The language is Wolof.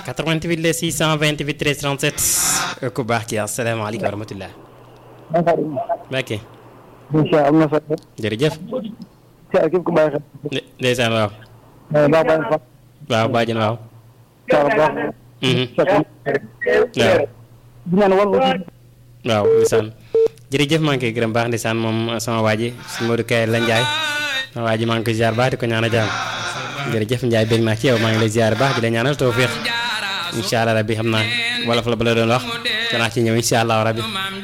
88 la 628 13 37 ku baax ki asalaamaaleykum wa rahmatulah. Mbacke. incha allah am na solo. jërëjëf. ci képp ku bàyyi xel. ndeysaan waaw. baax bàyyi fa. waaw bàjjen waaw. Thial baax. waaw. di ñaan wàllu. waaw ndeysaan jërëjëf maa ngi koy gërëm baax ndeysaan moom sama waa ji suñu Modou Kaye la Ndiaye sama waa ji maa ngi koy ziar baax di ko ñaanal jàmm jërëjëf Ndiaye bég naa ci yow maa ngi lay ziar baax di la ñaanal tawfiq incha allah rabbi xam naa wolof la ba la doon wax danaa ci ñëw incha allah rabbi